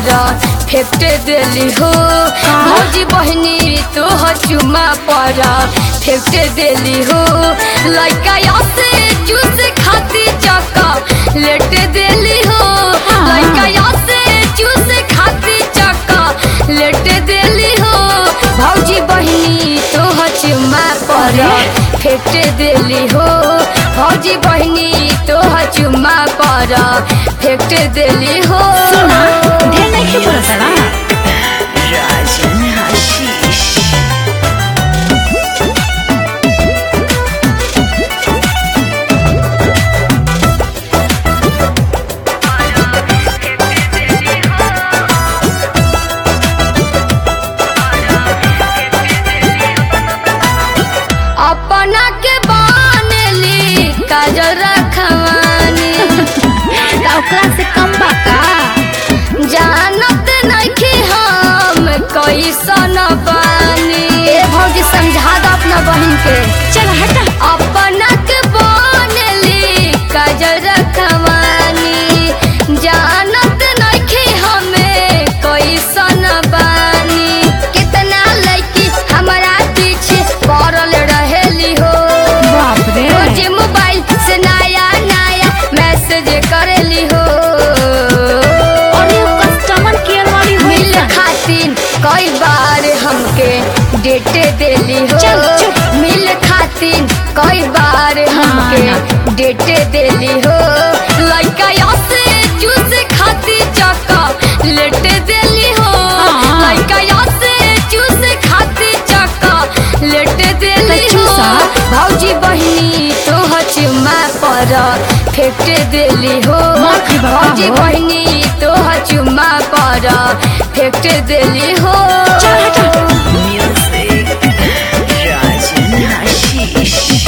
पर फेंक देली हो भौजी बहनी तोहर चुमा पर फेंक देली हो लड़का से जूस खाती चक्का लेट देली हो लड़का से जूस खाती चक्का लेट देली हो भौजी बहनी तोहर चुमा पर फेंक देली हो भौजी बहनी तोहर चुमा पर फेंक देली हो सुना ढेर नहीं के बोला साला Rajan Hashish. अपना के बानेली काजल रखवानी का ओकरा से कम बा का जानत नइखे हम कैसन बानी ए भौजी समझा दो अपना बहन के चल हटा अपना के बानेली काजल रखवानी जानत नइखे हमें कैसन बानी कितना लड़की हमारा पीछे पड़ल रहेली हो बाप रे रोज मोबाइल से नया नया मैसेज करेली हो और ये कस्टमर केयर वाली हुई मिल खातिर कई बार हमके डेट देली हो चल, चुप। मिल खातिर कई बार हाँ, हमके डेट देली हो लड़का से जूस खाती चक्का लेट देली हो हाँ। लड़का से जूस खाती चक्का लेट देली तो हो चूसा। भौजी बहनी तोहर चुमा पर फेंक देली हो मार के बाबा भौजी हो। बहनी तोहर चुमा पर फेंक देली हो चल हटा Music. Rajan Hashish.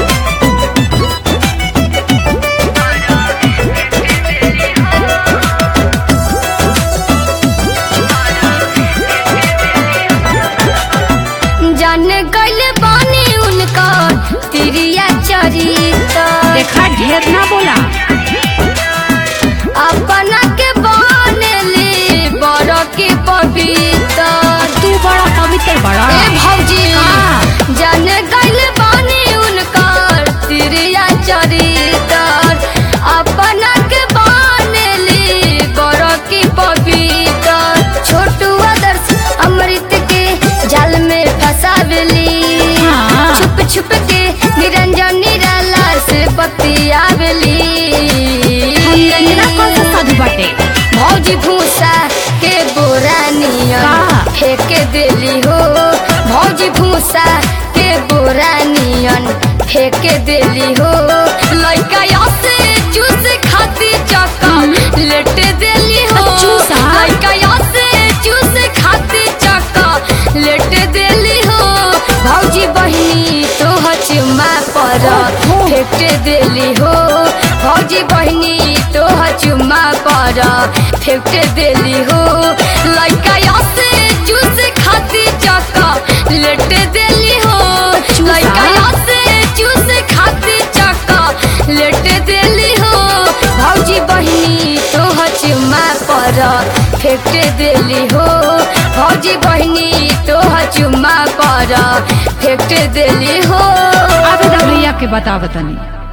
जान गइल बानी उनका तिरिया चरिता देखा ढेर ना बोला अपना के बनली बड़ के पवित्र तू बड़ा पवित्र बड़ा ए भौजी हाँ। जान गइल बानी उनकर तिरिया चरितर अपना के बनली बड़ की पवित्र छोटू आदर्श अमृत के जाल में फंसावली हाँ। छुप छुप के निरंजन निराला से बतियावली हम रंजना कौन सा साधु बाटे भौजी भूसा के बोरा नियन का? फेंक देली हो भौजी भूसा के बोरा नियन फेंक देली हो लड़का से जूस खाती चक्का लेट देली हो चूसा? लड़का से जूस खाती चक्का लेट देली हो भौजी बहनी तोहर चुमा पर ओहो। फेंक देली हो भौजी बहनी तोहर चुमा पर फेंक देली हो लड़का से जूस खाती चक्का लेट देली हो चूसा? लड़का से जूस खाती चक्का लेट देली हो भौजी बहनी तोहर चुमा पर फेंक देली हो भौजी बहनी तोहर चुमा पर फेंक देली हो आबे भैया के बता बतानी